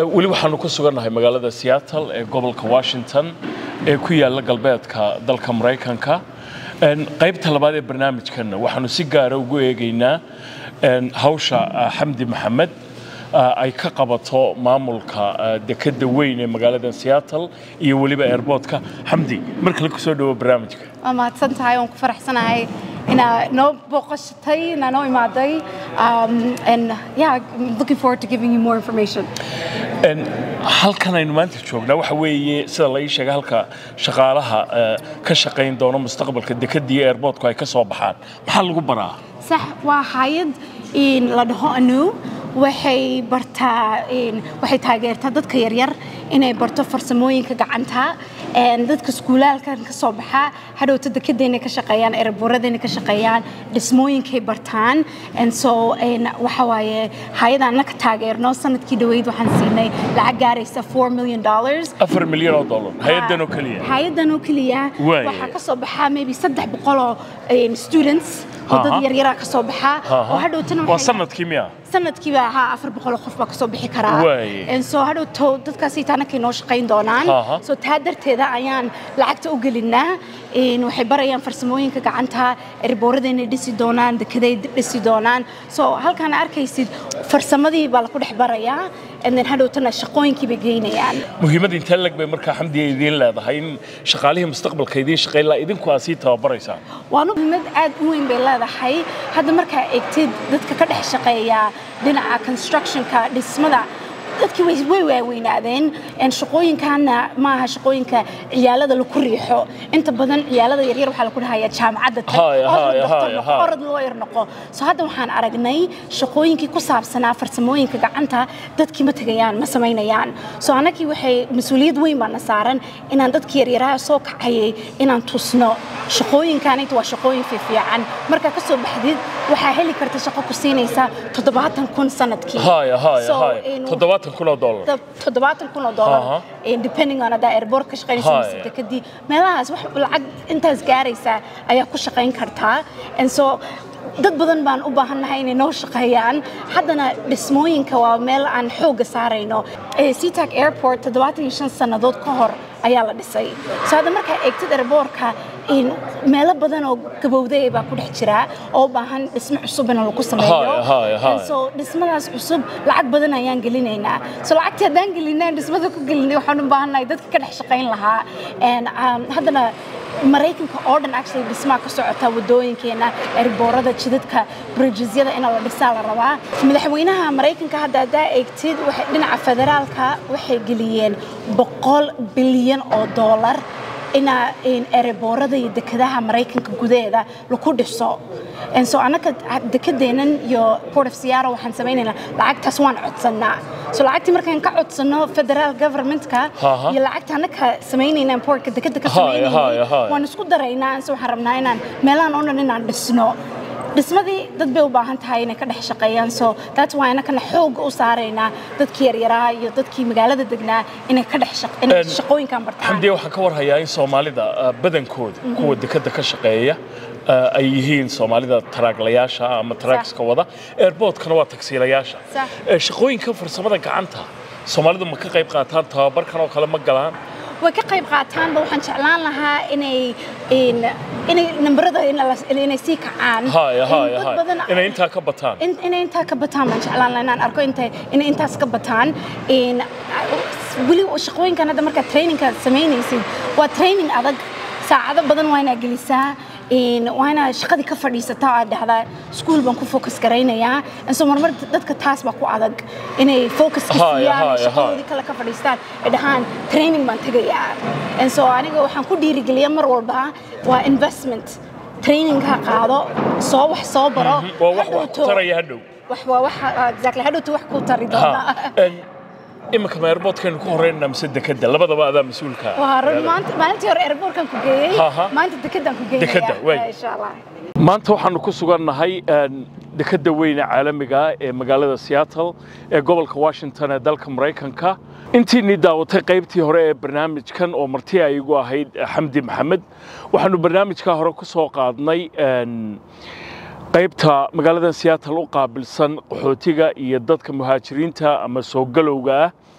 weli waxaanu ku sugannahay magaalada seattle ee gobolka washington ee ku yaalla galbeedka dalka maraykanka qaybta labaad ee barnaamijkanna waxaanu si gaara ugu eegaynaa hawsha xamdi maxamed ay ka qabato maamulka dekedda weyn ee magaalada seattle iyo weliba airboortka xamdi mar kale kusoo dhawo barnaamijka waa mahadsan tahay waan ku faraxsanahay inaa noo booqashatay inaa noo imaaday and yeah I'm looking forward to giving you more information halkan aynu maanta joognaa waxa weeye sida la ii sheegay halka shaqaalaha ka shaqayn doono mustaqbalka dekedda iyo airboortku ay ka soo baxaan maxaa lagu baraa sax waa hayad in la dhaho anu waxay bartaa waxay taageertaa dadka yaryar inay barto farsamooyinka gacanta dadka iskuulaalkan ka soo baxa hadhowta dekedayna ka shaqeeyaan erebuuradayna ka shaqeeyaan dhismooyinkay bartaan so waxa waaye hay-adaan ka taageerno sanadkii dhaweyd waxaan siinay lacag gaaraysa four million dollars afar milyan oo dollar hay-adan oo keliya hay-adan oo keliya waxaa ka soo baxaa maybe saddex boqol oo students oo dad yaryaraa ka soo baxa oo hadhowtana waa sanadkii miya sanadkiiba ahaa afar boqol qof baa kasoo bixi karaa so hadhowto dadkaasi taanakay noo shaqayn doonaan so taa darteeda ayaan lacagta u gelinaa waxay barayaan farsamooyinka gacanta erbooradayna dhisi doonaan dekeday dhisi doonaan so halkaan arkaysid farsamadii baa laku dhex barayaa then hadhowtana shaqooyinkii bay geynayaan muhiimada intee lag bay markaa xamdiya idiin leedahay in shaqaalihii mustaqbalka idiin shaqayn laha idinku aa sii tababaraysaan waana muhiimad aad u weyn bay leedahay hadda markaa egtid dadka ka dhex shaqeeya dhinaca constructionka dhismada dadkii way waaweynaadeen shaqooyinkaana maaha shaqooyinka ciyaalada laku riixo inta badan ciyaalada yaryar waxaa laku dhahayaa jaamacadda orod loo yar noqo so hadda waxaan aragnay shaqooyinkii ku saabsanaa farsamooyinka gacanta dadkii ma tegayaan ma samaynayaan so annagii waxay mas-uuliyad weyn baana saaran inaan dadkii yaryaraha soo kacayay inaan tusno shaqooyinkaanayta waa shaqooyin fiifiican markaa ka soo baxdid waxaa heli karta shaqo ku siinaysa toddobaatan kun sanadkii toddobaatan kun oo dollar toddobaatan kun oo dollar depending on haddaa airport ka shaqaynaysa mise dekadii meelahaas wax lacag intaas gaaraysa ayaa ku shaqayn kartaa and so dad badan baan u baahannahay inay noo shaqeeyaan haddana dhismooyinka waa meel aan xoogga saarayno seatac airport toddobaatan iyo shan sannadood ka hor ayaa la dhisay so hadda markaa eegtid airboortka meelo badan oo gabowday baa ku dhex jira oo u baahan dhismo cusub in lagu sameeyo so dhismadaas cusub lacag badan ayaan gelinaynaa so lacagtii haddaan gelinaa dhismada ku gelinay waxaan u baahannahay dadka ka dhex shaqayn lahaa haddana maraykanka oo dhan actually dhismaa ka socota wadooyinkeena erboorada jidadka bridgesyada in la dhisaa la rabaa madaxweynaha maraykanka hadda haddaa eegtid dhinaca federaalka waxay geliyeen boqol bilyan oo dollar ina ereboorada iyo dekedaha maraykanka gudaheeda laku dhiso so annaka dekedeenan iyo port of seattle waxaan samaynaynaa lacagtaas waan codsannaa so lacagtii markaan ka codsanno federal governmentka iyo lacagta annaka samaynayna portka dekeda ka samaynayna waan isku daraynaa so waxaan rabnaa inaan meelahan oo dhan inaan dhisno dhismadii dad bay u baahan tahay inay ka dhex shaqeeyaan so that's why anakana xoogga u saaraynaa dadkii yaryaraa iyo dadkii magaalada degnaa inay ka dhex shaqooyinkan bartaan xamdiya waxaan ka warhayaa in soomaalida badankooda kuwa dekeda ka shaqeeya ay yihiin soomaalida taraaglayaasha ama taraagska wada airboortkana waa tagsiilayaasha shaqooyinka farsamada gacanta soomaalidu ma ka qayb qaataan tababarkan oo kale ma galaan way ka qayb qaataanba waxaan jeclaan lahaa inay inay nambarada inay sii kacaan inay intaa ka bataan inay intaa ka bataan baan jeclaan lahaa inaan arko intay inay intaas ka bataan weli shaqooyinkan hadda markaa trainingka samaynaysid waa training adag saacado badan waa inaa gelisaa waa inaa shaqadii ka fadhiisata aad dhahdaa iskuul baan ku focus garaynayaa so marmar dadka taas baa ku adag inay focuska siiyaan shaqadoodii kale ka fadhiistaan ay dhahaan training baan tegayaa so aniga waxaan ku dhiirigeliya mar walba waa investment trainingka qaado soo wax soo baro exactly hadhowto wax ku tari doona iminka ma airboortkaynu ku horreynana mise dekeda labadaba adaa mas-uulka maalintii hore airboortkan ku geeyey maanta dekedaan ku geeyaya maanta waxaanu ku sugannahay dekedda weyne caalamiga ee magaalada seattle ee gobolka washington ee dalka maraykanka intiinii daawatay qaybtii hore ee barnaamijkan oo marti ay igu ahayd xamdi maxamed waxaanu barnaamijka hore ku soo qaadnay qaybta magaalada seattle u qaabilsan qaxootiga iyo dadka muhaajiriinta ama soo galowga ah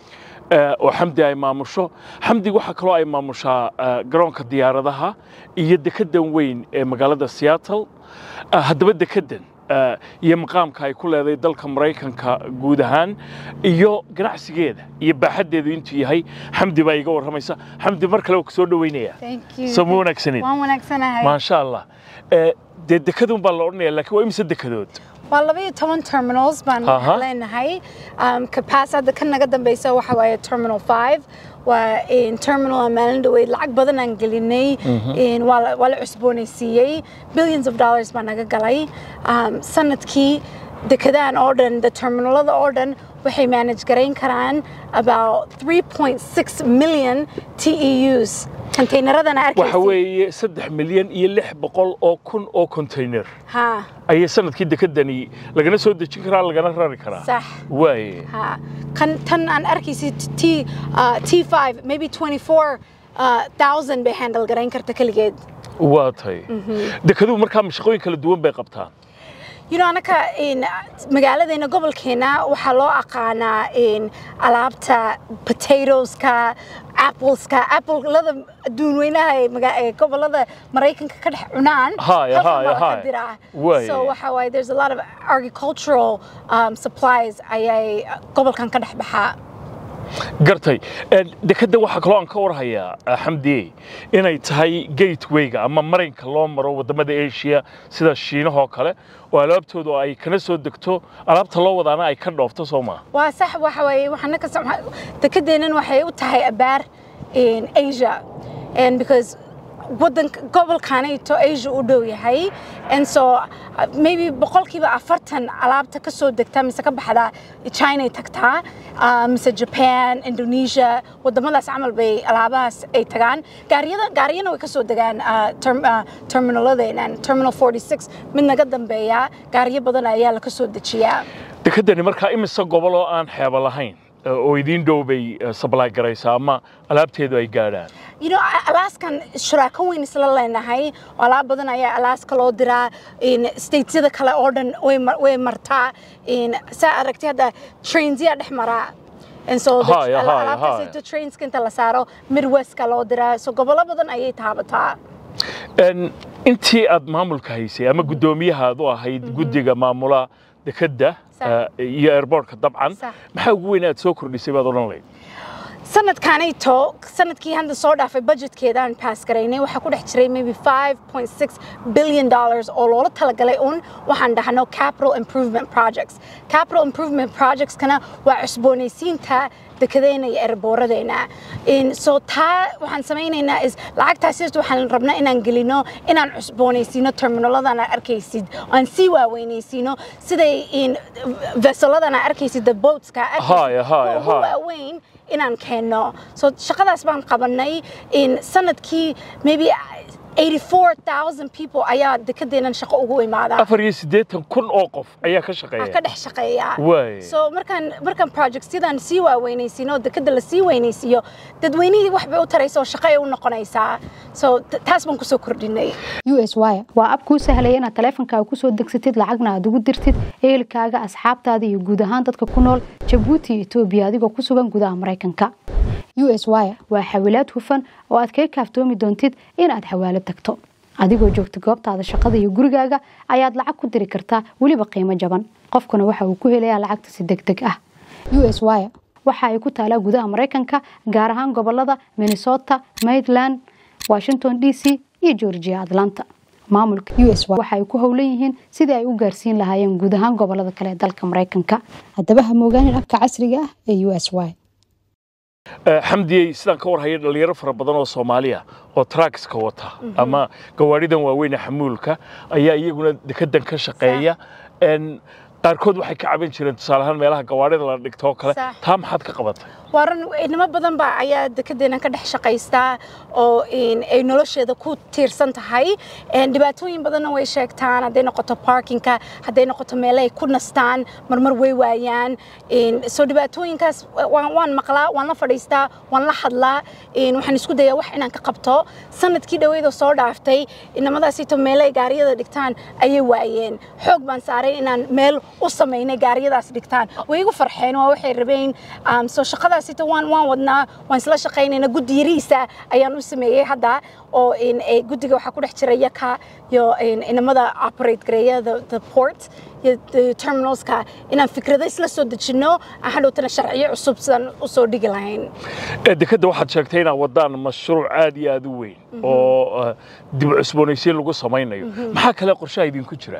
oo xamdi ay maamusho xamdi waxaa kaloo ay maamushaa garoonka diyaaradaha iyo dekeddan weyn ee magaalada seattle haddaba dekeddan iyo maqaamka ay ku leedahay dalka maraykanka guud ahaan iyo ganacsigeeda iyo baaxaddeedu intuu yahay xamdi baa iga warramaysa xamdi mar kale waa ku soo dhoweynaya soo ma wanaagsanin waan wanaagsanahay maasha allah dee dekadun baa la odhanaya laakiin waa imise dekadood waa laba iyo toban terminals baan leenahay capacity hadda kan naga dambeysa waxa waaye terminal five waa terminal aan maalin dhaweyd lacag badan aan gelinay waa la cusboonaysiiyey billions of dollars baa naga galay sanadkii dekadahan oo dhan the terminalada oo dhan waxay manage garayn karaan about 3.6 million TEUs containeradana arkaysid waxa weeye saddex milyan iyo lix boqol oo kun oo container ha ayay sanadkii dekedani lagana soo dejin karaa lagana rari karaa sax waaye ha kan tan aan arkaysid t uh, t5 maybe 24 uh, thousand bay handle garayn karta keligeed waa tay dekeduhu markaa mashaqooyin kala duwan bay qabtaan you know anaka magaaladeena gobolkeena waxaa loo aqaanaa alaabta potatoeska appleska applelada adduun weynaha ee gobolada maraykanka ka dhex cunaan Haya, haya, haya. diraa Way. so waxa waaye there's a lot of agricultural um, supplies ayay gobolkan ka dhex baxaa gartay dekedda waxaa kaloo aan ka warhayaa xamdiye inay tahay gatewayga ama marinka loo maro waddamada asia sida shiinahoo kale oo alaabtoodu ay kana soo degto alaabta loo wadaana ay ka dhoofto soo maa waa sax waxa waaye waxaana ka dekedeenan waxay u tahay abaar in asia and because wadanka gobolkanayto asia u dhow yahay and so uh, maybe boqolkiiba afartan alaabta ka soo degta mise ka baxda china tagtaa uh, mise japan indonesia wadamadaas camal bay alaabahaas ay tagaan gaariyada gaariyana way ka soo degaan uh, term, uh, terminaladeenan terminal 46 mid naga dambeeya gaariyo badan ayaa la ka soo dejiyaa dekeddani markaa imise gobol oo aan xeebo lahayn oo idiin dhow bay sablaay garaysaa ama alaabteedu ay gaadhaan you know alaaskan shuraako weyn isla leenahay oo alaab badan ayaa alaaska loo diraa statesyada kale oo dhan way mar- way martaa saa aragtay hadda trainsyaa dhex maraa And so the- Haya, ala- haya, alaabtaas haya. inta trainska inta la saaro midwestka loo diraa so gobollo badan ayay taabataa En, intii aad maamulka haysay ama guddoomiyaha aad u ahayd guddiga maamula dekedda Sax. eh, iyo airbortka dabcan Sax. maxaa ugu weyn aad soo kordhisay baad odhan lahayd sanadkanayto sanadkii hadda soo dhaafay budgetkeedaan pass garaynay waxaa ku dhex jiray maybe 5.6 billion dollars oo loola talagalay un waxaan dhahno capital improvement projects capital improvement projectskana waa cusboonaysiinta dekedeena iyo erbooradeena In- so taa waxaan samaynaynaa is lacagtaas sirta waxaan rabnaa inaan gelino inaan cusboonaysiino terminaladan aad arkaysid aan sii waaweynaysiino siday in veseladan aad arkaysid the boatska aad Haya, arkaysid, haya, kuwa ugu haya. waaweyn inaan keenno so shaqadaas baan qabanay in sanadkii maybe 84,000 people ayaa dekedeenan shaqo ugu imaada afar iyo siddeetan kun oo qof ayaa ka ka shaqeeya dhex shaqeeya Waay. so markaan markaan projectyadan sii waaweynaysiino dekeda la sii weynaysiiyo dadweynihii wax bay u taraysa oo shaqo ay u noqonaysaa so t- taas baan kusoo kordhinay us wire waa ab kuu sahlaya inaad taleefankaaga kusoo degsatid lacagna aad ugu dirtid ehelkaaga asxaabtaada iyo guud ahaan dadka ku nool jabuuti iyo etoobiya adigoo ku sugan gudaha maraykanka us wire waa xawilaad hufan oo aad kaga kaaftoomi doontid inaad xawaalo tagto adigoo joogta goobtaada shaqada iyo gurigaaga ayaad lacag ku diri kartaa weliba qiimo jaban qofkuna waxa uu ku helayaa lacagta si deg deg ah us wire waxa ay ku taalaa gudaha maraykanka gaar ahaan gobolada minnesota maryland washington d c iyo georgia atlanta maamulka us waxa ay ku howlan yihiin sidii ay u gaarsiin lahaayeen guud ahaan gobolada kale ee dalka maraykanka haddaba ha moogaanin abka casriga ah ee us y Eh, xamdiyey sidaan ka warhaya dhalinyaro fara badan oo soomaaliya oo trackska wata ama gawaaridan waaweyn ee xamuulka ayaa iyaguna dekedan ka shaqeeya En, qaarkood waxay ka caban jireen tusaale ahaan meelaha gawaarida la dhigto oo kale Sax. taa maxaad ka qabatay waran inamo badan baa ayaa dekedeenan ka dhex shaqaystaa oo in ay nolosheeda ku tiirsan tahay En dhibaatooyin badanna way sheegtaan hadday noqoto parkinka hadday noqoto meelo ay ku nastaan marmar way waayaan In- so dhibaatooyinkaas waan waan maqlaa waan la fadhiistaa waan la hadlaa In waxaan isku dayaa wax inaan ka qabto sanadkii dhaweydoo soo dhaaftay inamadaasito meelo ay gaariyada dhigtaan ayay waayeen xoog baan saaray inaan meel u samaynay gaariyadaas dhigtaan way igu farxeen waa waxay rabeen um, soo shaqadaasita waan waan wadnaa waan isla shaqaynayna guddi yariisa ayaan u sameeyey hadda oo in eh, guddiga waxaa ku dhex jira yaka iyo in- inamada operate gareeya the, the port iyo the terminalska inaan fikrado isla soo dejinno aan hadhowtana sharciyo cusub sidaan u soo dhigi lahayn Ee, dekedda waxaad sheegtay inaad wadaan mashruuc aad iyo aad u weyn oo eh, dib u cusboonaysiin lagu samaynayo maxaa kale qorshaha idinku jira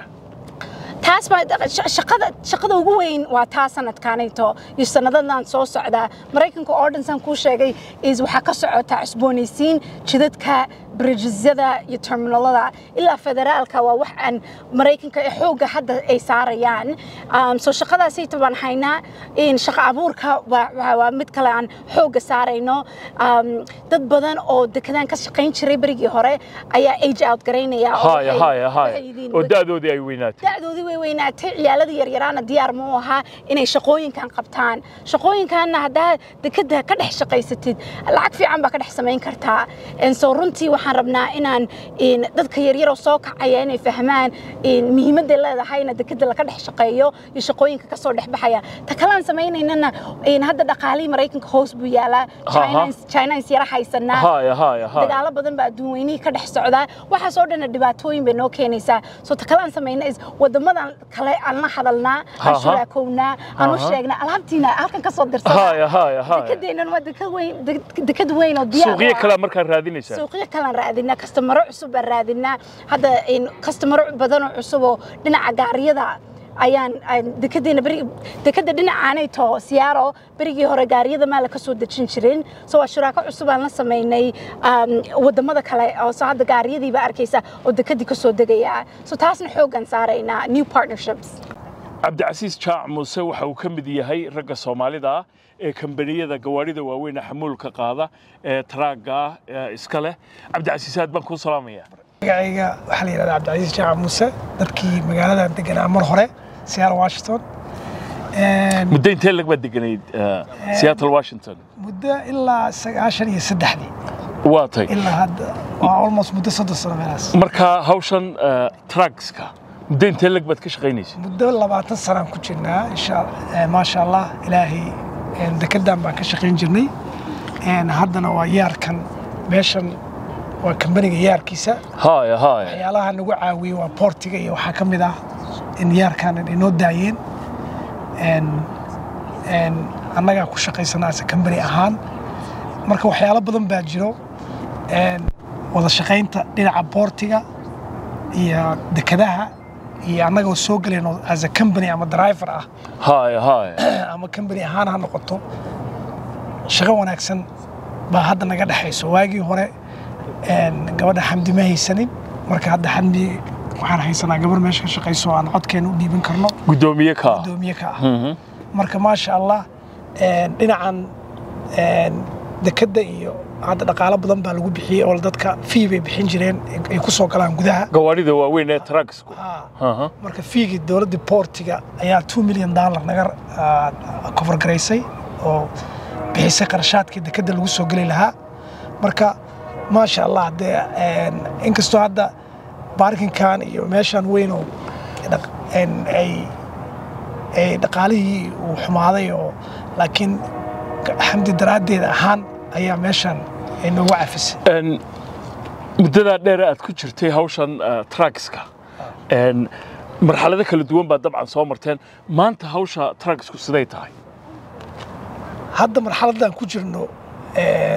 taas baa sha- shaqada shaqada ugu weyn waa taa sanadkaanayto iyo sanadadan soo socda maraykanka oo dhan saan kuu sheegay is waxaa ka socota cusboonaysiin jidadka bridgesyada iyo terminalada ilaa federaalka waa wax aan maraykanka ee xoogga hadda ay saarayaan Um, soo shaqadaasayta baan haynaa in shaqo abuurka waa- waa waa mid kale aan xoogga saarayno Um, dad badan oo dekedaan ka shaqayn jiray berigii hore ayaa age out garaynaya oo haya waxay- haya waxay haya yihiin oo da'doodii ay weynaatay da'doodii way weynaatay ciyaalada yaryaraana diyaar ma u ahaa inay shaqooyinkan qabtaan shaqooyinkanna haddaa dekeda ka dhex shaqaysatid lacag fiican baa ka dhex samayn kartaa En so runtii waxaan rabnaa inaan in dadka yaryaroo soo kacaya inay fahmaan in muhiimadday leedahayna dekeda laga dhex shaqeeyo iyo shaqooyinka kasoo dhex baxaya ta kalaan samaynaynana in hadda dhaqaalihii maraykanka hoos buu yaalaa Aha. chinans yara haysanaa haya haya haya dagaalo badan baa adduun weynihii ka dhex socdaa waxaas oo dhanna dhibaatooyin bay noo keenaysaa soo ta kale aan samayna is wadamadan kale aan la hadalnaa aan Aha. shuraakownaa aan u Aha. sheegnaa alaabtiina halkan ka soo haya dirsada haya haya dekadeennan waa dekad weyn dek- dekad weyn oo diyaar u suuqyo ah. kale markaad raadinaysaa suuqyo kalaan raadinaa kastamaro cusub baan raadinaa hadda in kastamaro badanoo cusub oo dhinaca gaariyada ayaan aan dekedeena beri dekeda dhinacaanay too siyaaro berigii hore gaariyada maala ka soo dejin jirin so waa shuraako cusub aan la samaynay um, wadamada kale oo so hadda gaariyadiiba arkaysa oo dekedii ka soo degaya so taasna xoogan saaraynaa new partnerships cabdicasiis jaac muuse waxa uu ka mid yahay ragga soomaalida ah ee kambaniyada gawaarida waaweyn ee xamuulka qaada ee taraagga ah ee iska leh cabdicasiis aad baan kuu salaamaya magacayga waxaa la yidhahdaa cabdicasiis jaaca muuse dadkii magaaladan deganaa mar hore seattle washington Een, muddo intee lag baad deganayd eh, seattle washington muddo ilaa sagaashan iyo saddexdii waa tay ilaa hadda waa almost muddo soddon sano meelaas marka hawshan eh, truckska muddo intee lag baad ka shaqaynaysa muddo labaatan sanaan ku jirnaa insha eh, maasha allah ilaahay een, dekedan baan ka shaqayn jirnay Een, haddana waa yaarkan meeshan waa kambaniga yaarkiisa haya haya waxyaalaha nagu caawiyey waa boortiga iyo waxaa ka mid ah in yaarkan inoo daayeen Een, een, annagaa ku shaqaysanaa ase kambani ahaan marka waxyaalo badan baa jiro Een, wada shaqaynta dhinaca boortiga iyo dekadaha iyo annagoo soo galayno as a company ama driver ah haya haya ama company ahaan ha noqoto shaqo wanaagsan baa hadda naga dhexayso waagii hore een, gabadha xamdi ma haysanin marka hadda xamdi waxaan haysanaa gabar meesha ka shaqayso oo aan codkeena u dhiiban karno guddoomiye ka gudoomiye ka ah marka maasha allah een, dhinacan een, dekadda iyo hadda dhaqaalo badan baa lagu bixiyey oo dadka fee bay bixin jireen ay ku soo galaan gudaha gawaarida waaweyn ee trucksku Ah, Aha. marka fiigii dowladda boortiga ayaa 2 milyan dollar naga cover garaysay oo bixisay qarashaadkii dekadda lagu soo geli lahaa marka maasha allah dee een, inkastoo hadda baarkinkan iyo meeshan weyn oo dhaq- een, ay ay dhaqaalihii uu xumaaday oo laakiin xamdi daraaddeed ahaan ayaa meeshan ay noogu cafisay Een, muddadaa dheer aad ku jirtay hawshan eh, truckska een, marxalado kala duwan baad dabcan soo marteen maanta hawsha trucksku siday tahay hadda marxaladdan ku jirno een,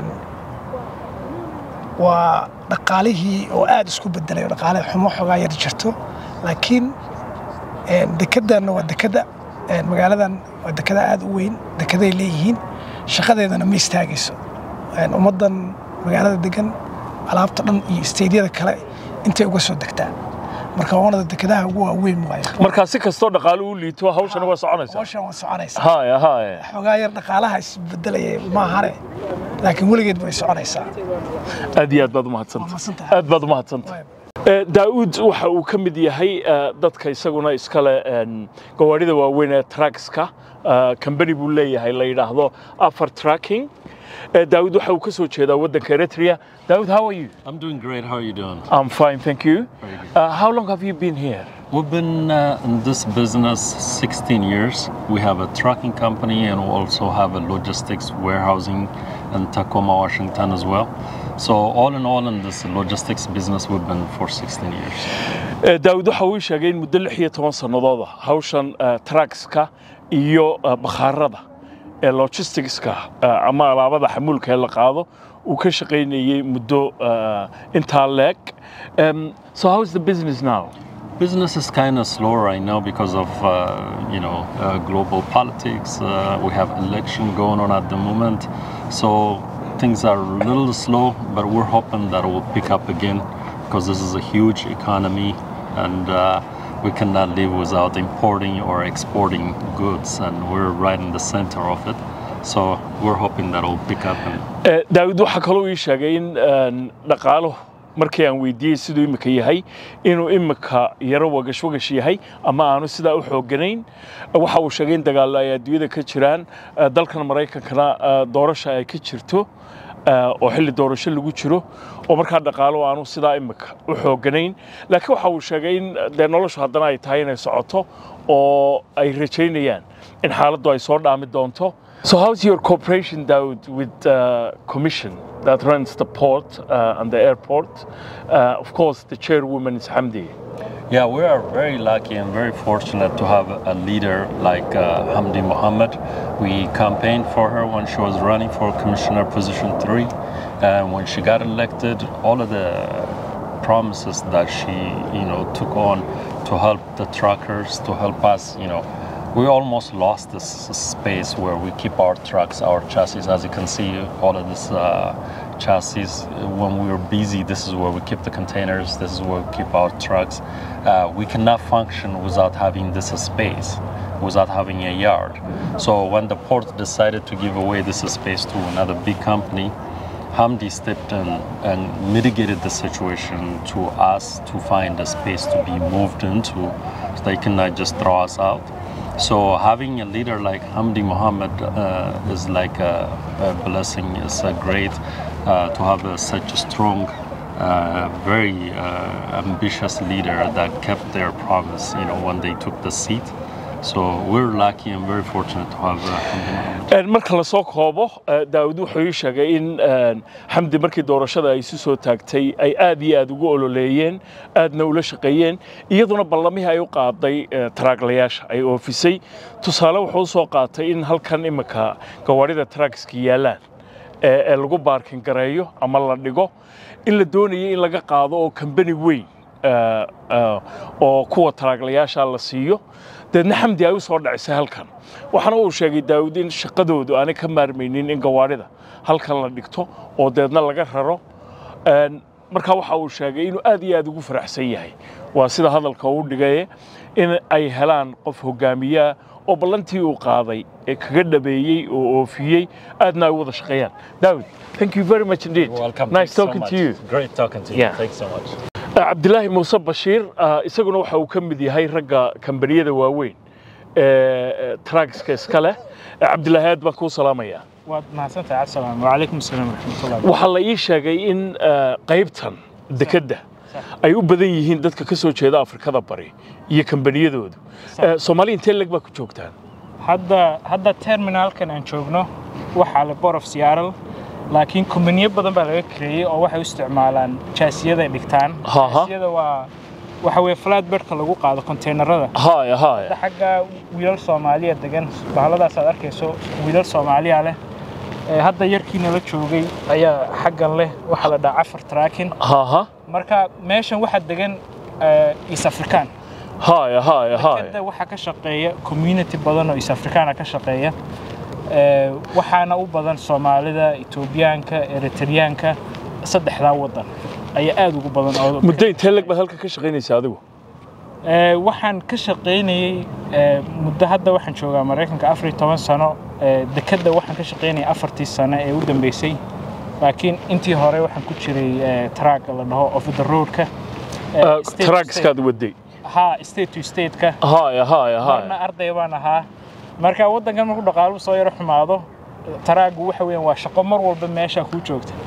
waa dhaqaalihii oo aad isku bedelay oo dhaqaale xumo xoogaa yar jirto laakiin een, dekeddanna waa dekada een, magaaladan waa dekada aad u weyn dekeday leeyihiin shaqadeedana ma istaagayso Een, ummaddan magaalada degan alaabta dhan iyo isteydyada kale intay uga soo degtaa marka waanada dekadaha ugu waaweyn waayo markaa si kastoo dhaqaale u liito hawshana waa soconaysaa hawshan waa soconaysaa haya haya xoogaa yar dhaqaalaha isbedelaya maahane laakiin weligeed way soconaysaa aad iyo aad baad u mahadsantahay mahadsantahay. aad baad u mahadsantahay Eh, daa'uud waxa uu ka mid yahay eh, dadka isaguna iskale een, gawaarida waaweyn ee truckska kambani buu leeyahay la yidhaahdo afar tracking Eh, daa'uud waxa uu ka soo jeedaa waddanka eritrea daa'uud how are you I'm doing great. How are you doing? I'm fine, thank you. Uh, how long have you been here? We've been uh, in this business 16 years. We have a trucking company and we also have a logistics warehousing in Tacoma, Washington as well. So all in all, in this logistics business, we've been for 16 years. daawud waxa uu sheegay in muddo lix iyo toban sannadood ah hawshan truckska iyo bakhaarada ee logisticska ama alaabada xamuulka ee la qaado uu ka shaqaynayay muddo intaa leeg so how is the business now Business is kind of slow right now because of uh, you know uh, global politics. Uh, we have election going on at the moment, so things are a little slow. But we're hoping that it will pick up again because this is a huge economy, and we cannot live without importing or exporting goods, and we're right in the center of it. So we're hoping that it will pick up. And daawid waxaa kaloo ii sheegay in dhaqaaluhu markii aan weydiiyey siduu imika yahay inuu imika yaro wagash wagash yahay ama aanu sidaa u xooganayn waxa uu sheegay in dagaallo ay adduunyada ka jiraan dalkan maraykankana doorasha ay ka jirto oo xilli doorasho lagu jiro oo markaa dhaqaalo aanu sidaa imika u xooganayn laakiin waxa uu sheegay in dee noloshu haddana ay tahay inay socoto oo ay rajaynayaan in xaaladdu ay soo dhaami doonto So how's your cooperation, Daud, with the uh, commission that runs the port uh, and the airport? Uh, of course, the chairwoman is Hamdi. Yeah, we are very lucky and very fortunate to have a leader like Hamdi Mohammed. We campaigned for her when she was running for commissioner position three, and when she got elected, all of the promises that she, you know, took on to help the truckers, to help us, you know, we almost lost this space where we keep our trucks, our chassis. As you can see, all of this uh, chassis, when we were busy, this is where we keep the containers, this is where we keep our trucks. Uh, we cannot function without having this space, without having a yard. So when the port decided to give away this space to another big company, Hamdi stepped in and mitigated the situation to us to find a space to be moved into so they cannot just throw us out. So having a leader like Hamdi Mohammed uh, is like a, a, blessing. It's a great uh, to have a, such a strong, uh, very ambitious leader that kept their promise. You know when they took the seat. So we're lucky and very fortunate to have Hamdi Mohammed. marka la soo koobo daawud wuxuu ii sheegay in xamdi markii doorashada ay isu soo taagtay ay aad iyo aad ugu ololeeyeen aadna ula shaqeeyeen iyaduna ballamihii ay u qaaday taraaglayaasha ay oofisay tusaale wuxuu u soo qaatay in halkan imika gawaarida taraagska yaallaan ee lagu baarkin gareeyo ama la dhigo in la doonayay in laga qaado oo kambani weyn oo kuwa taraaglayaasha la siiyo deedna xamdi ay u soo dhacisay halkan waxaana uu sheegay daawud in shaqadoodu aanay ka maarmaynin in gawaarida halkan la dhigto oo deedna laga raro markaa waxa uu sheegay inuu aad iyo aad ugu faraxsan yahay waa sida hadalka uu dhigaye in ay helaan qof hogaamiyaa oo ballantii uu qaaday ee kaga dhabeeyey oo oofiyey aadna ay wada shaqeeyaan daawud thank you very much indeed nice talking to you Great talking to you. Yeah. Thanks so much. cabdilaahi muuse bashiir isaguna waxa uu ka mid yahay ragga kambaniyada waaweyn ee tragska iska leh cabdilaahi aad baan kuu salaamayaa waad mahadsantahay cabdisalaam wacalaykum asalaam waraxmatullahi waxaa la ii sheegay in qaybtan dekedda ay u badan yihiin dadka ka soo jeeda afrikada bari iyo kambaniyadoodu soomaali intee leg baa ku joogtaan hadda hadda terminalkan aan joogno waxaa le borof siyaaral laakiin kumbaniyo badan baa laga kareeyey oo waxay u isticmaalaan jaasiyaday dhigtaan Haha. jaasiyada waa waxa weye flatbedka lagu qaado konteynerada haya haya xagga wiilal soomaaliya degan bahaladaas aad arkayso wiilal soomaaliya leh Ee, hadda yarkiina la joogay ayaa xaggan leh waxaa la dhahaa cafar traakin haha marka meeshan waxaa degan ee, east african haya haya haya kada waxaa ka shaqeeya community badan oo east africana ka shaqeeya Ee, waxaana u badan soomaalida etoobiyaanka eritreyaanka saddexdaa wadan ayaa aad ugu badan oo muddo intee leg baad halka ka shaqaynaysa adigu Ee, waxaan ka shaqaynayay ee, muddo hadda waxaan joogaa maraykanka afar iyo toban sano ee, dekedda waxaan ka shaqaynayay afartii sano ee u dambeysay laakiin intii hore waxaan ku jiray ee, track la dhaho of the roadka ee, state to tragskaad waday state- ha state to stateka haya haya marna haya arday baan ahaa marka waddankan markuu dhaqaaluhu soo yaro xumaado taraagu waxa weeyaan waa shaqo mar walba meesha kuu joogta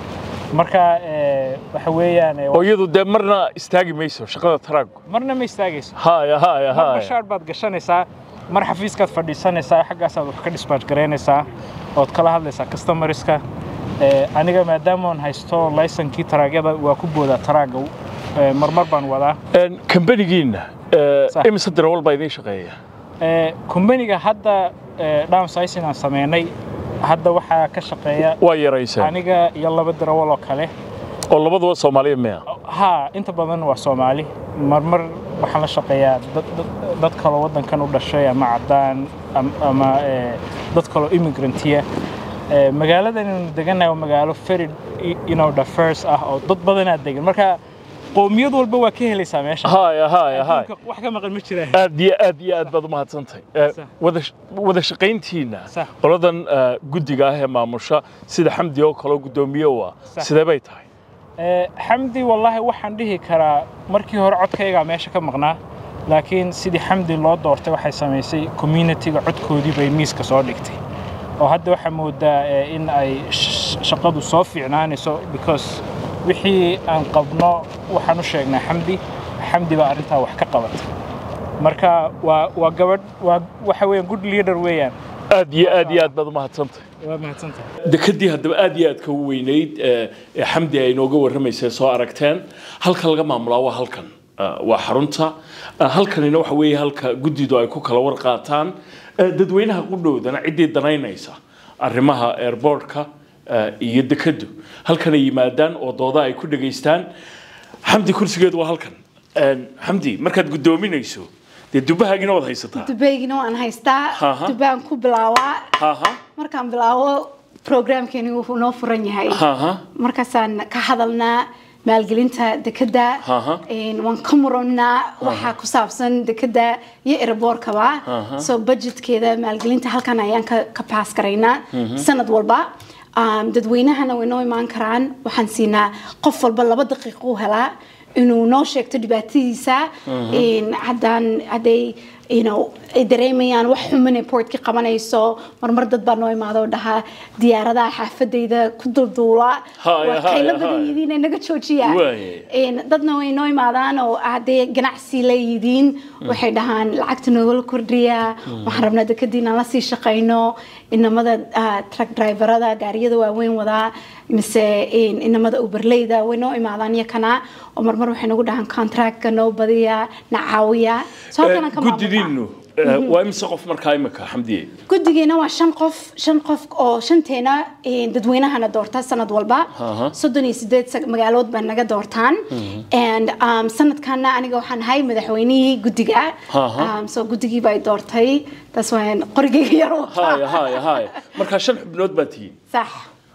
marka eh, waxa weeyaan eh, oo iyadu dee marna istaagi mayso shaqada taraagu marna ma istaagayso haya haya marba haya shaar baad gashanaysaa mar xafiiskaad fadhiisanaysaa xaggaasaad wax ka dispatch garaynaysaa ood kala hadlaysaa customeriska Eh, aniga maadaama aan haysto laysankii taraagyada waa ku boodaa taraaga Eh, marmar baan wadaa Een, kambanigiinna eh, Sax. imise darawal baa idiin shaqeeya Eh, kumbaniga hadda eh, downsizing aan sameynay hadda waxaa ka shaqeeya waa yarayseen aniga iyo laba darawal oo kale oo labaduba soomaaliya miya ha inta badan waa soomaali marmar waxaan la shaqeeyaa dad, dad, dad kaloo waddankan u dhashay ama caddaan am- ama eh, dad kaloo immigrantiya Eh, magaaladan inaynu degannahay waa magaalo very you know, diverse ah oo dad badanaa degan marka qowmiyad walba waa ka helaysaa meesha haya haya haya Adduunka wax ka maqan ma jiraan aad iyo aad iyo aad baad umahadsantahay Eh, Sax. wada wada shaqayntiina Sax. qoladan eh, guddiga ah ee maamusha sida xamdi oo kaleo guddoomiye u ah Sax. sidee bay tahay Eh, xamdi wallaahi waxaan dhihi karaa markii hore codkaygaa meesha ka maqnaa laakiin sidii xamdi loo doortay waxay samaysay communitiga codkoodii bay miiska soo dhigtay oo hadda waxaa moodaa eh, in ay sh- shaqadu soo fiicnaanayso because wixii aan qabno waxaan u sheegnaa xamdi xamdi baa arrintaa wax ka qabatay marka waa waa gabadh waa waxa weeyaan good leader weeyaan aad iyo aad iyo aad baad umahadsantahay waa mahadsantahay dekadii haddaba aad iyo aad ka weynayd ee ee xamdi ay inooga warramaysay soo aragteen halka laga maamulaa waa halkan Ah, waa xarunta Ah, halkanina waxa weeye halka guddidu ay ku kala war qaataan Eh, dadweynaha qudhowdana ciddii danaynaysa arrimaha airbortka iyo dekadu halkanay yimaadaan oo dooda ay ku dhegaystaan xamdi kursigeedu waa halkan Een, xamdi markaad guddoominayso dee dubahaagina waad haysataa dubaygina waan haystaa Aha. dubaan ku bilaawaa haha markaan bilaabo programkeeni wuxuu noo furan yahay haha markaasaan ka hadalnaa maalgelinta dekeda Aha. Een, waan ka murannaa waxaa ku saabsan dekeda iyo eraboorkaba so budgetkeeda maalgelinta halkan ayaan ka, ka paas garaynaa sanad walba Um, dadweynahana way noo imaan karaan waxaan siinaa qof walba laba daqiiqo u helaa inuu noo sheegto dhibaatadiisa Een, haddaan hadday you know, ay dareemayaan wax xuman ee portka qabanayso marmar dad baa noo imaada oo dhahaa diyaaradaha xaafadayda ku dulduula Haya, waa qaylo haya, badan haya. yihiin ee naga joojiya Waaye. Een, dadna way noo imaadaan oo hadday ganacsi leeyihiin waxay dhahaan lacagta noogala kordhiya waxaan rabnaa dekadii inaan la sii shaqayno inamada ah, truck driverada gaariyada waaweyn wadaa mise een, inamada uberleyda way noo imaadaan iyakana oo marmar waxay nagu dhahaan contractka noo badiya na caawiya so halkanaan ka maamulnaa. guddidiinnu eh, waa imise qof markaa imika xamdiye guddigeena waa shan qof shan qof oo shanteena een, dadweynahana doorta sanad walba Aha. soddon iyo sideed sag- magaalood baa naga doortaan and um, sanadkana aniga waxaan ahay madaxweynihii guddiga Aha. um, so guddigii baa i doortay taas waan qorigeyga yar u wataa. haya haya haya markaa shan xubnood baa tihiin sax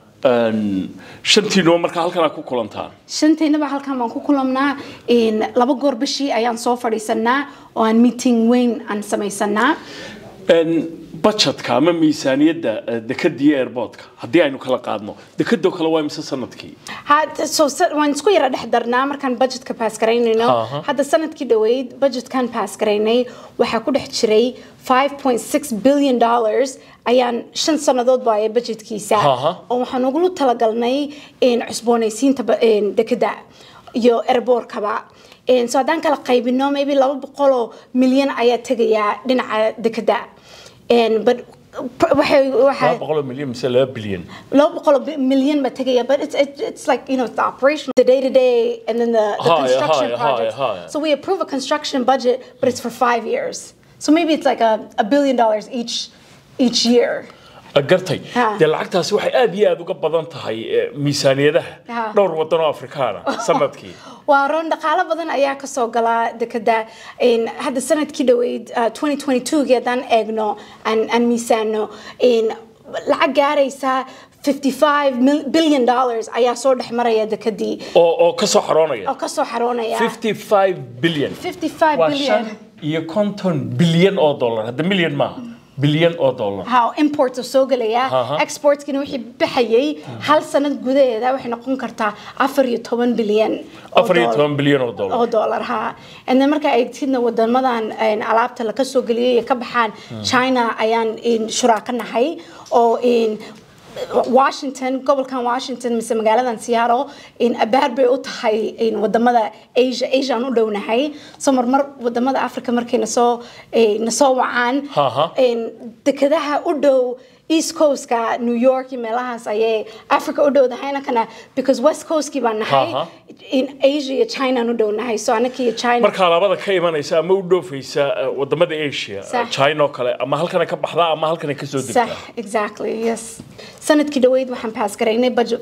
Een, shantiinuba markaa halkanaa ku kulantaan shanteynaba halkan baan ku kulamnaa een, laba goor bishii ayaan soo fadhiisanaa oo aan meeting weyn aan samaysanaa Een, budgetka ama miisaaniyadda eh, dekadii airportka haddii aynu kala qaadno dekadoo kale waa imise sanadkii had so sa- waan isku yara dhex darnaa markaan budgetka paas garaynayno Aha. hadda sanadkii dhoweyd budgetkan paas garaynay waxaa ku dhex jiray 5.6 billion dollars ayaan shan sannadood baaya budgetkiisa Aha. oo waxaan ugula talagalnay in cusboonaysiinta ba- in dekeda iyo airbortkaba In- so haddaan kala qaybino maybe laba boqoloo milyan ayaa tegayaa dhinaca dekeda In, but waxay waxay laba boqoloo milyan mise laba bilyan low boqol million ba tegaya but it's it, it's like you know the operation the day to day and then the, the Higher, construction higher, projects higher, higher. so we approve a construction budget but it's for five years so maybe it's like a, a billion dollars each each year gartay Ha. dee lacagtaasi waxay aad iyo aad uga badan tahay eh, miisaaniyadaha Ha. dhowr waddan oo afrikaana sanadkii waa roon dhaqaalo badan ayaa kasoo galaa dekeda In hadda sanadkii dhoweyd uh, 2022 haddaan eegno aan aan miisaano in lacag gaaraysa 55 mil- billion dollars ayaa soo dhex maraya dekadii oo oo ka soo xaroonaya oo kasoo xaroonaya 55 bilyan 55 waa billion shan iyo konton bilyan oo dollar hadda milyan maaha bilyan oo dollar how imports oo soo gelaya Aha. exportskina wixii baxayay hal sanad gudaheeda waxay noqon kartaa afar iyo toban bilyan oo afar iyo dollar. toban bilyan oo dollar oo dollar ha and then marka ay tidna wadamadan een, alaabta la soo geliyay ay ka baxaan china ayaan een, shuraaka nahay oo een, washington gobolkan washington mise magaaladan seattle in abaar bay u tahay in wadamada asia asiaan u dhownahay so marmar wadamada africa markay nasoo nasoo wacaan Aha. in dekadaha u dhow east coastka new york iyo meelahaas ayay africa u dhowdahayna kana because west coastkii baan nahay Aha. in asia iyo china aan u dhownahay so anaka iyo china marka alaabada ka imanaysa ama u dhoofaysa eh, wadamada asia Sax. china oo kale ama halkana ka baxdaa ama halkana ka soo degtaa صح exactly yes sanadkii dhaweyd waxaan pass garaynay budget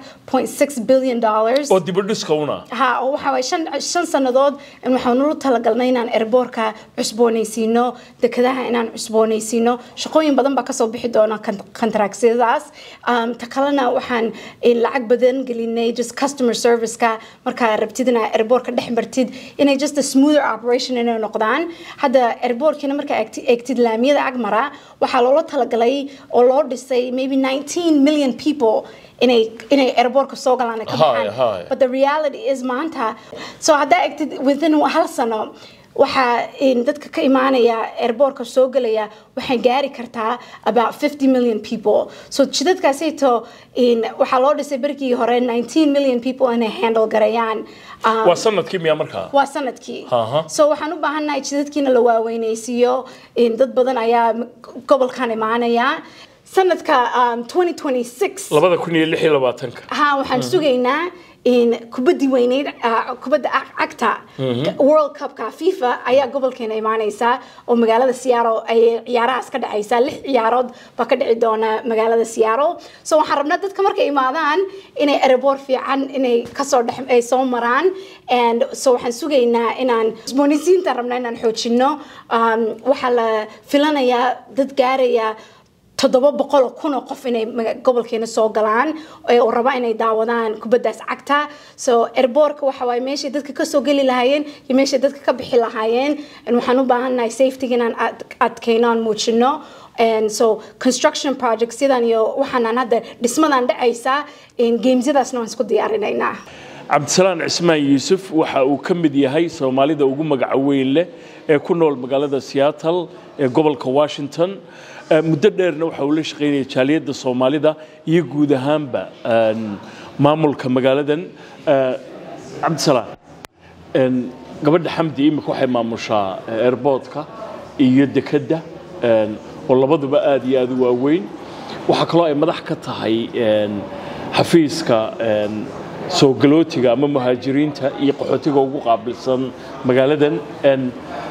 5.6 billion dollars oo dibadhiska una ha oo waxa waay shan shan sannadood in waxaan ugu talagalnay inaan airbortka cusboonaysiino dekadaha inaan cusboonaysiino shaqooyin badan baa kasoo bixi doona kontaraaksiyadaas um, ta kalena waxaan eh, lacag badan gelinay just customer serviceka markaa rabtid inaa airbortka dhex martid inay just a smoother operation inay noqdaan hadda airbortkina markaa eegti- eegtid laamiyada agmara waxaa loola talagalay oo loo dhisay maybe 19 million people inay inay airbortka soo galaan ay ka Hi, baxaan hi. but the reality is maanta so haddaa egtid within hal sano waxaa in dadka ka imaanaya airbortka soo gelaya waxay gaari kartaa about 50 million people so jidadkaasayto in waxaa loo dhisay berigii hore 19 million people inay handle garayaan Um, waa sanadkii miyaa markaa waa sanadkii Aha. so waxaan u baahannahay jidadkiina la waaweynaysiiyo in dad badan ayaa gobolkan imaanaya sanadka um, 2026 labada kun iyo lix iyo labaatanka ha waxaan sugaynaa in kubadii weyneyd ah, kubadda ag- cagta world cupka fifa ayaa gobolkeena imaaneysa oo magaalada seattle ay ciyaarahaas ka dhacaysa lix ciyaarood baa ka dhici doona magaalada seattle so waxaan rabnaa dadka markay imaadaan inay airport fiican inay kasoo dhex ay soo maraan and so waxaan sugaynaa inaan cusboonaysiinta rabnaa inaan xoojino um, waxaa la filanayaa dad gaaraya toddoba boqol oo kun oo qof inay maga- gobolkeena soo galaan ee oo raba inay daawadaan kubaddaas cagta so airbortka waxa waaye meeshay dadka ka soo geli lahaayeen iyo meeshay dadka ka bixi lahaayeen And waxaan u baahannahay safety inaan ad- adkayno aan muujino and so construction projects sidan iyo waxaanaan hadda dhismadan dhacaysa in gamesyadaasna waan isku diyaarinaynaa cabdisalaan cismaan yuusuf waxa uu ka mid yahay soomaalida ugu magaca weyn leh ee ku nool magaalada seattle ee gobolka washington Eh, muddo dheerna waxa uu la shaqaynaya jaaliyadda soomaalida iyo guud ahaanba een, maamulka magaaladan Eh, cabdisalaan een, gabadha xamdi imika waxay maamushaa eh, airportka iyo dekedda een, oo labaduba aad iyo aad u waaweyn waxaa kaloo ay madax ka tahay een, xafiiska een, soo galootiga ama muhaajiriinta iyo qaxootiga ugu qaabilsan magaaladan een,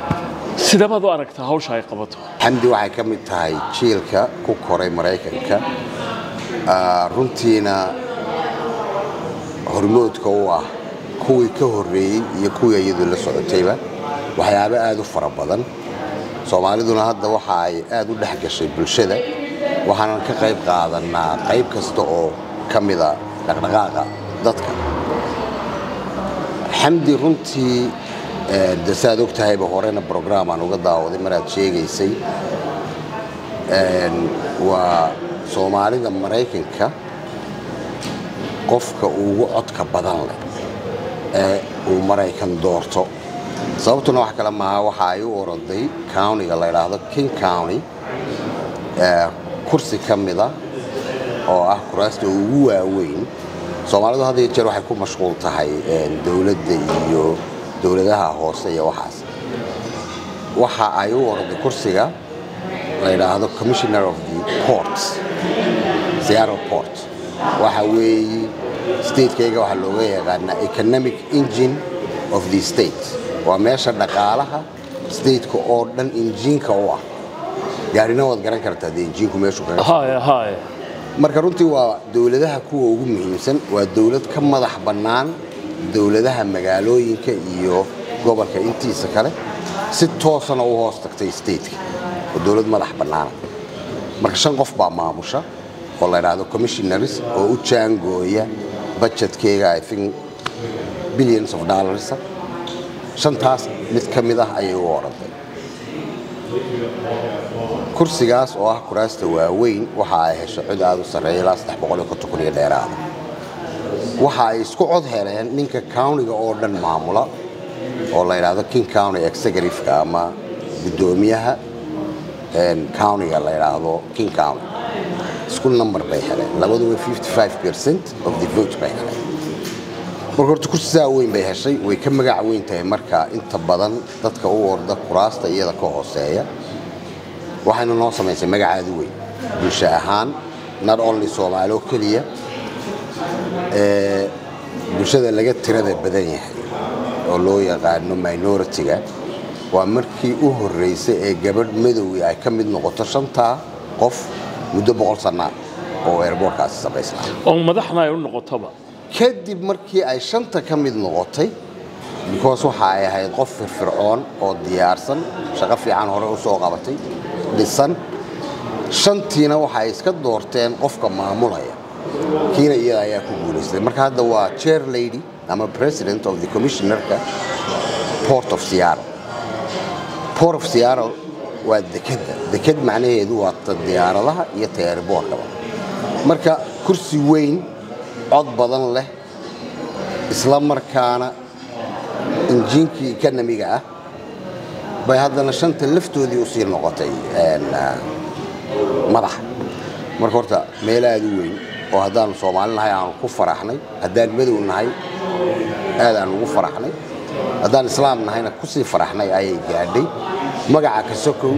sidee baad u aragtaa hawsha ay qabato xamdi waxay ka mid tahay jiilka ku koray maraykanka Ah, runtiina hormoodka u ah kuwii ka horreeyey iyo kuwii iyadu la socotayba waxyaabo aad u fara badan soomaaliduna hadda waxa ay aad u dhex gashay bulshada waxaanan ka qayb qaadanaa qayb kasta oo ka mida dhaqdhaqaaqa dadka xamdi runtii eh, de saad og tahayba horena brograam aan uga daawaday maraad sheegaysay Een, waa soomaalida maraykanka qofka ugu codka badan leh ee uu maraykan doorto sababtuna wax kale maaha waxa ay u oroday countiga la yidhaahdo king county ee kursi ka mida oo ah kuraasta ugu waaweyn soomaalidu had iyo jeer waxay ku mashquul tahay een, dowladda iyo dowladaha hoose iyo waxaas waxa ay u oroday kursiga la yidhaahdo commissioner of the ports seattle port waxa weeye statekayga waxaa looga yaqaanaa economic engine of the state waa meesha dhaqaalaha stateka oo dhan injiinka u ah gaarina waad garan kartaa dee injiinku meeshu kaga haya haya marka runtii waa dowladaha kuwa ugu muhiimsan waa dowlad ka madax bannaan dowladaha magaalooyinka iyo gobolka intiisa kale si toosana u hoos tagtay stateka oo dowlad madax bannaana marka shan qof baa maamusha oo la yidhaahdo commissionaries oo u jaangooya budgetkeyga i think billions of dollars shantaas mid ka mid ah ayay u orantay kursigaas oo ah kuraasta waaweyn waxa ay hesho cod aad u sarreeya ilaa saddex boqol iyo konton kun iyo dheeraada waxa ay isku cod heleen ninka countiga oo dhan maamula oo la yidhaahdo king county executive-ka ama guddoomiyaha een, countiga la yidhaahdo king county isku number bay heleen labaduba 55 percent of the vote bay heleen marka horta kursi saa weyn bay heshay way ka magac weyn tahay marka inta badan dadka u orda kuraasta iyada ka hooseeya waxayna noo samaysay magacaadu weyn bulsho ahaan not only soomaali oo keliya ee bulshada laga tirada badan yahay oo loo yaqaano minority-ga waa markii u horreysay ee gabadh madowii ay ka mid noqoto shantaa qof muddo boqol sannaa oo airboortkaasi samaysnaa oo madaxna ay u noqotoba kadib markii ay shanta ka mid noqotay because waxa ay ahayd qof firfircoon oo diyaarsan shaqo fiican hore u soo qabatay dhisan shantiina waxa ay iska doorteen qofka maamulaya kiina iyada ayaa ku guulaystay marka hadda waa chair lady ama president of the commissionerka port of seattle port of seattle waa dekadda dekad macnaheedu waa ta diyaaradaha iyo ta airboortkaba marka kursi weyn cod badan leh isla markaana injiinkii economiga ah bay haddana shanta laftoodii usii noqotay madaxa marka horta meel aad u weyn oo haddaanu soomaali nahay aanu ku faraxnay haddaan madow nahay aad aan ugu faraxnay haddaan islaam nahayna kusii faraxnay ayay gaadhay magaca kasokow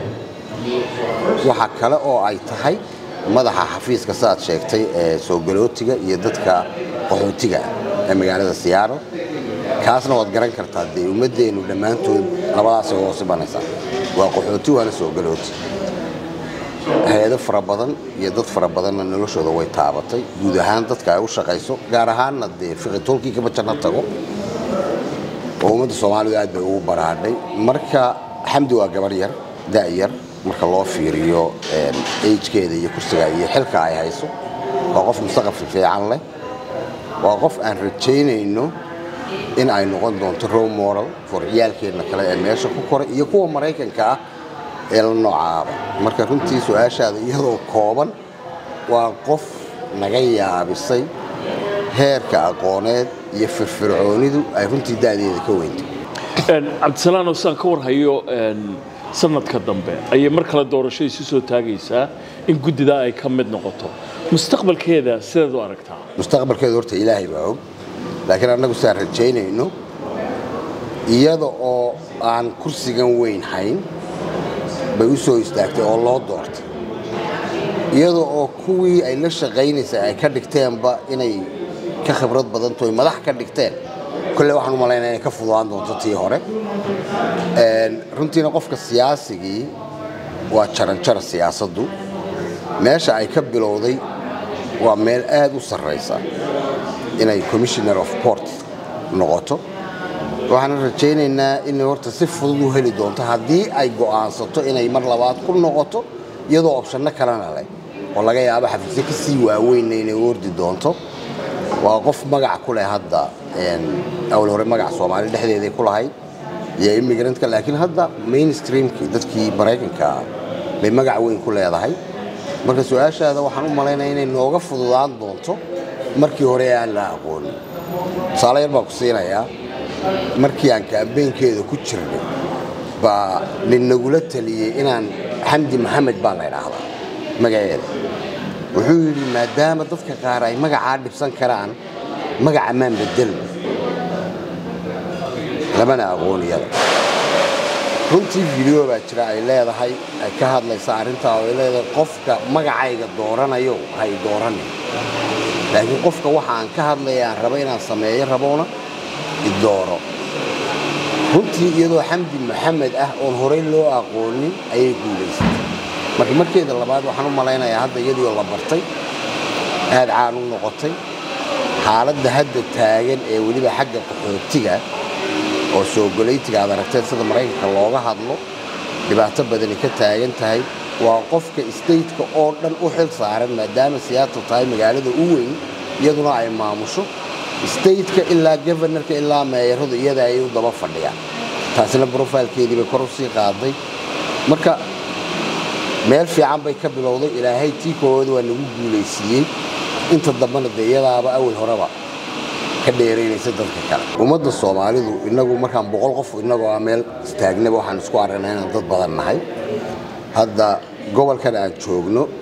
waxa kale oo ay tahay madaxa xafiiska saaad sheegtay ee soo galootiga iyo dadka qaxootiga ee magaalada siyaaro kaasna waad garan kartaa dee ummaddeennu dhammaantood labadaasay hoos imanaysaa waa qaxooti waana soo galooti hay-ado fara badan iyo dad fara badanna noloshooda way taabatay guud ahaan dadka ay u shaqayso gaar ahaanna dee fiqitoolkii kama janno tago oo ummadda soomaalidu aad bay ugu baraadhay marka xamdi waa gabar yar da'yar marka loo fiiriyo agekeeda iyo kursiga iyo xilka ay hayso waa qof mustaqbal fiican leh waa qof aan rajaynayno in ay noqon doonto role model for ciyaalkeenna kale ee meesha ku koray iyo kuwa maraykanka ah ee la noocaaba marka runtii su-aashaada iyadoo kooban waa qof naga yaabisay heerka aqooneed iyo firfircoonidu ay runtii da'deeda ka weyntay cabdisalaano saan ka warhayo sanadka dambe ayay mar kale doorasho isu soo taagaysaa in guddidaa ay ka mid noqoto mustaqbalkeeda sideed u aragtaa mustaqbalkeeda horta ilaahay baa og laakiin annagu saan rajaynayno iyada oo aan kursigan weyn hayn bay u soo istaagtay oo loo doortay iyada oo kuwii ay la shaqaynaysay ay ka dhigteenba inay ka khibrad badanto ay madax ka dhigteen kolle waxaan u malaynaya inay ka fududaan doonto tii hore runtiina qofka siyaasigii waa jaranjara siyaasaddu meesha ay ka bilowday waa meel aad u sarraysa inay commissioner of port noqoto waxaan rajaynaynaa inay horta si fudud u heli doonto haddii ay go'aansato inay mar labaad ku noqoto iyadoo opshanno kalena leh oo laga yaabo xafiisyo ka sii waaweynna inay ordi doonto waa qof magac ku leh hadda awal hore magac soomaali dhexdeeday ku lahayd iyo immigrantka laakiin hadda mainstreamkii dadkii maraykanka ah bay magac weyn ku leedahay marka su-aashaada waxaan u malaynaya inay nooga fududaan doonto markii hore aan la aqoonin tusaale yar baan ku siinayaa markii aan kaambeynkeeda ku jirnay baa nin nagula taliyey inaan xamdi maxamed baa la idhaahdaa magaceeda wuxuu yidhi maadaama dadka qaar ay magacaa dhibsan karaan magaca maan bedelna lamana aqooniyada runtii video baa jira ay leedahay ay ka hadlaysa arrintaa oo ay leedahay qofka magacayga dooranayo hay dooranin laakiin qofka waxa aan ka hadlaya aan rabo inaan sameeyo raboona idooro runtii iyadoo xamdi maxamed ah oon horey loo aqoonin ayay guulaysatay marka markeeda labaad waxaan u malaynayaa hadda iyadiioo la bartay aad caan u noqotay xaaladda hadda taagan ee weliba xagga qaxootiga oo soo golaytiga aad aragteen sida maraykanka looga hadlo dhibaato badani ka taagan tahay waa qofka stateka oo dhan u xil saaran maadaama seattle tahay magaalada u weyn iyaduna ay maamusho stateka ilaa governorka ilaa meeyaradu iyada ayay u daba fadhiyaan taasina brofilkeedii bay kor u sii qaaday marka meel fiican bay ka bilowday ilaahay tii koowada waa nagu guulaysiiyey inta dambena dee iyadaaba awal horeba ka dheeraynaysa dadka kale ummadda soomaalidu inagu markaan boqol qof inagoo ah meel istaagnaba waxaan isku aragnay inaan dad badan nahay hadda gobolkan aan joogno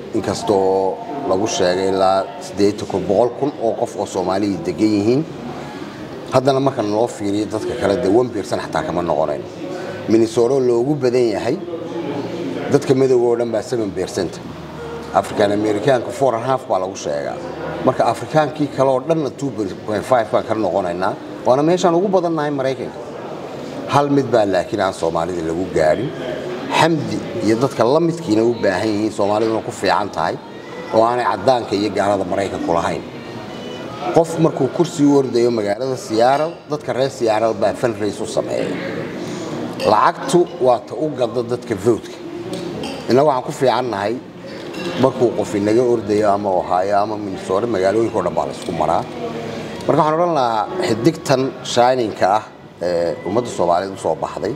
inkastoo lagu sheegay ilaa boqol kun oo qof oo soomaaliya degan yihiin haddana marka loo fiiriyo dadka kale dee one birsan xataa kama noqonayn minnesota loogu badan yahay dadka madowga oo dhan baa seven bircent african americaanka four and half baa lagu sheegaa marka afrikaankii kale oo dhanna two point five baan ka noqonaynaa waana meeshaan ugu badannahay maraykanka hal mid baa laakiin aan soomaalida lagu gaadhin xamdi iyo dadka la midkiina u baahan yihiin soomaaliduna ku fiican tahay oo aanay caddaanka iyo gaalada maraykanku lahayn qof markuu kursi u ordayo magaalada siyaaral dadka reer siyaaral baa fanrays u sameeya lacagtu waa ta u gada dadka voodka inna waxaan ku fiicannahay markuu qof inaga ordayo ama ohaayo ama minnesota magaalooyinka o dhan baa la isku maraa marka waxaan odhan lahaa xidigtan shininka ah ee ummadda soomaaliyeed u soo baxday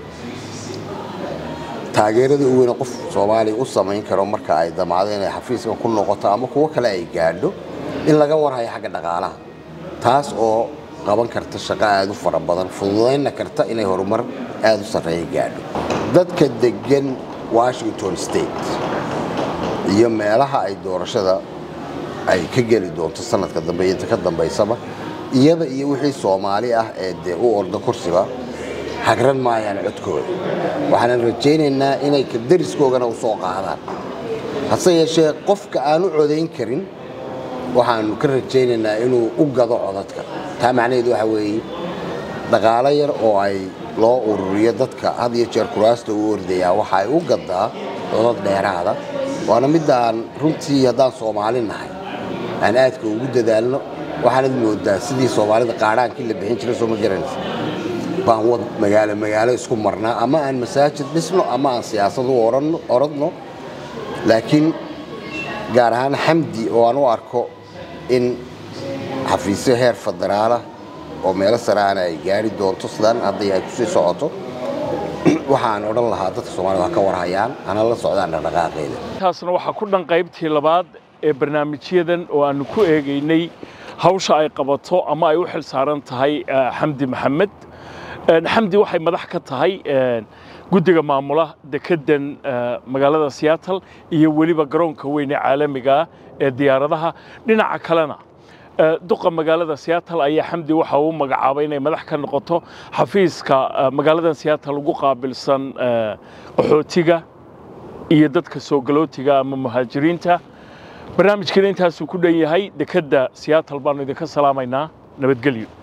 taageerada u weyne qof soomaaliya u samayn karo marka ay damacdo inay xafiiskan ku noqoto ama kuwo kale ay gaadho in laga warhayo xagga dhaqaalaha taas oo qaban karta shaqo aad u fara badan fududaynna karta inay horumar aad u sarreeya gaadho dadka degan washington state iyo meelaha ay doorashada ay ka geli doonto sanadka dambe iyo inta ka dambaysaba iyada iyo wixii soomaali ah ee dee u orda kursiga hagran maayaan codkooda waxaanan rajaynaynaa inay ka dariskoogana u soo qaadaan hase yeeshee qofka aan u codayn karin waxaanu ka rajaynaynaa inuu u gado codadka taa macnaheedu waxa weeye dhaqaalo yar oo ay loo ururiyo dadka had iyo jeer kuraasta u ordayaa waxa ay u gadaa codad dheeraada waana midaan runtii haddaan soomaali nahay aan aadka ugu dadaalno waxaanad moodaa sidii soomaalida qaadhaankii la bixin jiray soo ma garanaysa baan wad magaalo magaalo isku marnaa ama aan masaajid dhisno ama aan siyaasad u oradno laakiin gaar ahaan xamdi oo aan u arko in xafiisyo heer federaalah oo meelo saraana ay gaari doonto sidaan hadday ay kusii socoto waxaan odhan lahaa dadka soomaalida ha ka warhayaan hana la socdaan dhaqdhaqaaqeeda taasna waxaa ku dhan qaybtii labaad ee barnaamijyadan oo aanu ku eegaynay hawsha ay qabato ama ay u xil saaran tahay xamdi maxamed xamdi waxay madax ka tahay guddiga maamula dekeddan magaalada seattle iyo weliba garoonka weyn ee caalamiga ah ee diyaaradaha dhinaca kalena duqa magaalada seattle ayaa xamdi waxa uu magacaabay inay madax ka noqoto xafiiska magaaladan seattle ugu qaabilsan qaxootiga iyo dadka soo galootiga ama muhaajiriinta barnaamijkeena intaasuu ku dhan yahay dekedda seattle baanu idinka salaamaynaa nabadgelyo